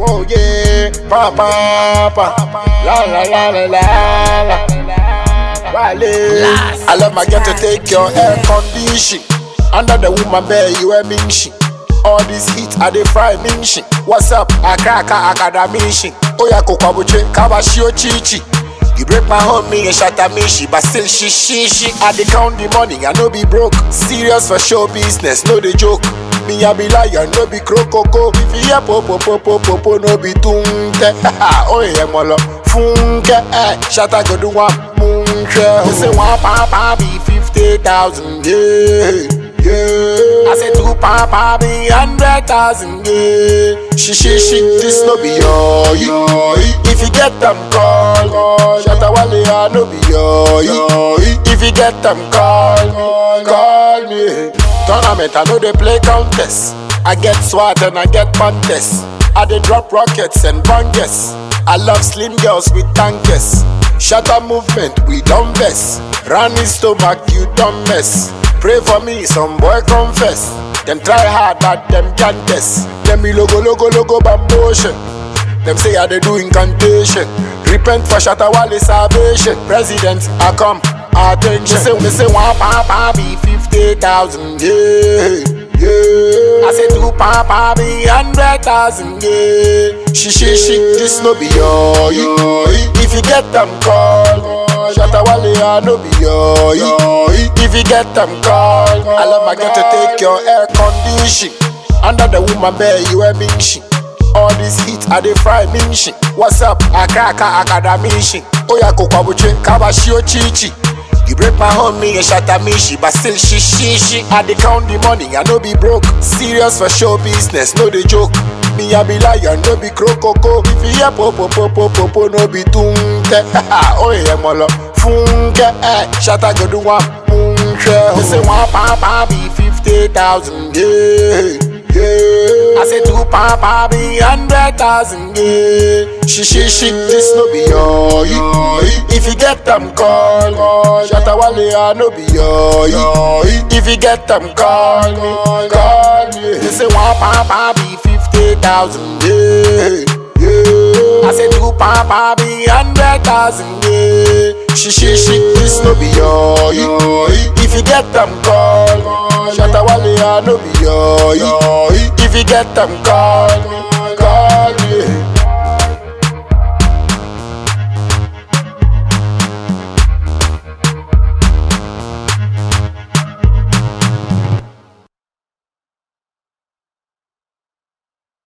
Oh yeah, pa pa pa, la la la la la la. Wale, I love my girl to take your air condition. Under the woman bed, you a minshi. All this heat, I dey fry minshi. What's up? Akaka akadamishi. Oya kokwabuche, kabashio chichi. You break my home, me and shatter me, she, but still she, she, she. I dey count the money, I no be broke. Serious for show business, no dey joke. Me I be lion, no be crocoko. If you hear popo popo popo, no be tunte. oh yeah, molo. Funke, eh, shatter go do one munche. You say one papa be fifty thousand, yeah, yeah. I say two papa be hundred thousand, yeah. She, she, she, this no be your, your. If you get them call, call. Shatter wale, I no be your, your. If you get them call me, call me. Tournament, I know they play contest. I get swat and I get contest. I dey drop rockets and bangers. I love slim girls with tankers. Shatter movement, we don't mess. Running stomach, you don't mess. Pray for me, some boy confess. Them try hard, but them can't test. Them be logo, logo, logo, bambotion. Them say I they do incantation. Repent for Shatawale salvation. President, I come. Attention. Me say, me say one papa be fifty thousand. Yeah, yeah. I say two papa be hundred thousand. Yeah. She, she, she. This no be your. your. If you get them call. Shatawale, I no be your. your. If you get them call. I love my girl to take your air condition. Under the woman bed, you a big shit. All this heat, I dey fry minshi. What's up? Akaka akadamishi. Oya kokwabuche, kabashio chichi. You break my home, me and shatter me, she, but still she, she, she. I dey count the money, I no be broke. Serious for show business, no dey joke. Me I be lion, no be crocoko. If you hear popo popo popo, no be tunte. oh yeah, molo. Funke, eh, shatter go do one munche. They say one papa be fifty thousand, yeah. Yeah. I say two papa be hundred thousand, yeah. She, she, she, this no be your, your. If you get them call, call. Shatawale, I no be your, your. If you get them call me, call me. They say one papa be fifty thousand, yeah. Yeah. I say two papa be hundred thousand, yeah. She, she, she, this no be your, your. If you get them call, call. Shatawale, I no be your, your. If you get them call me,